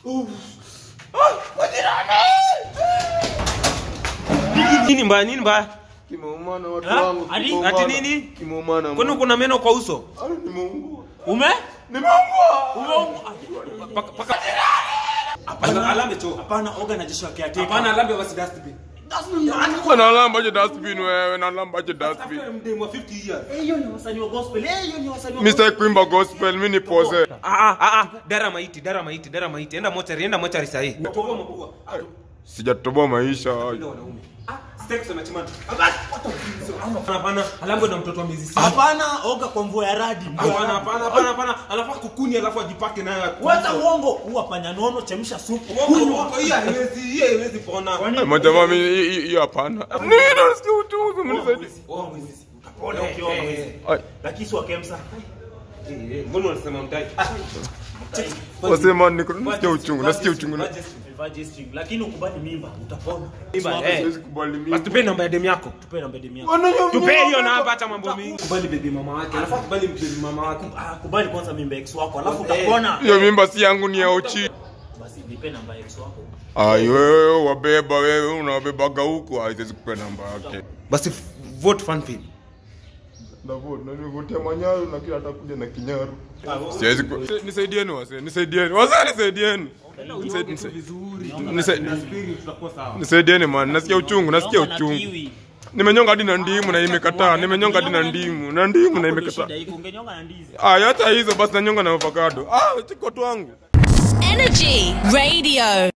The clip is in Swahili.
Nini mbaya? Nini mbaya? Kimeumana watu Ha? wangu. Ati- kimeumana. ati nini? Kimeumana. Kwani kuna meno kwa uso? Ah, nimeungua. Ume? Nimeungua. Umeungua? Paka paka. Hapana, alambe choo. Hapana, oga na Joshua caretaker. Hapana, alambe basi dustbin. Kwa nalamba je dustbin wewe, nalamba je dustbin. Tafuta mdemu wa 50 years. Eh, hiyo ni wasanii wa gospel. Eh, hiyo ni wasanii wa Mimi gospel. sitaki kuimba gospel, mimi ni pose. Ah ah ah ah, dara maiti, dara maiti, dara maiti. Enda mochari, enda mochari sahi. Toboa mapua. Sijatoboa maisha. Ndio wanaume. Ah, sitaki kusema chimani. Hapana, alambe na mtoto wa miezi sita. Hapana, oga kwa mvua ya radi. mvua ya Hapana, radi. hapana, hapana, hapana. Alafu kukuni alafu ajipake nayo. Wacha uongo. Huwa panya nono, chemsha supu. Uongo, kunywa. uongo. Hiyo haiwezi, hiyo haiwezi pona. Kwani- Majamaa mimi hii- hii- hiyo hapana. Nini nasikia uchungu mnisaidie. Uongo hizi. Utapona ukioga hizi. Ai, Lakini si wa Kemsa. Eh, eh, Mbona unasema mtai? wasema niko nasikia uchungu, nasikia uchungu. Vaa G-string. Lakini ukubali mimba, utapona. Mimba, Siwako- eh. Siwezi kubali Basi mimi. tupe namba ya demu yako. Tupe namba demu yako. Wananyo- Tupe hiyo namba hata mambo mingi. Kubali baby mama wake. Alafu kubali baby mama wake. Ah, kubali kwanza mimba ex wako, alafu Eh. utapona. Hiyo mimba si yangu ni ya Ochi. Basi nipe namba ex wako. Ai wewe wabeba wewe unawabebaga huko, haiwezi kupea namba yake. Basi f- vote fan film. Na vote, na nivotea manyaru na kila atakuja na kinyaru. Siwezi ku... Nisaidieni wase, nisaidieni. Wase nisaidieni. Nisaid- nisaid- Vizuri. Nisaid- Spirit tutakuwa sawa. Nisaidieni man, nasikia uchungu, nasikia Nyonga na uchungu. kiwi. Nimenyonga hadi na ndimu na imekataa, nimenyonga hadi na ndimu, na ndimu na Hapo ndio imekataa. shida iko, ungenyonga na ndizi. Ah, hata hizo basi nanyonga na avocado. Ah, chiko tu wangu. Energy Radio.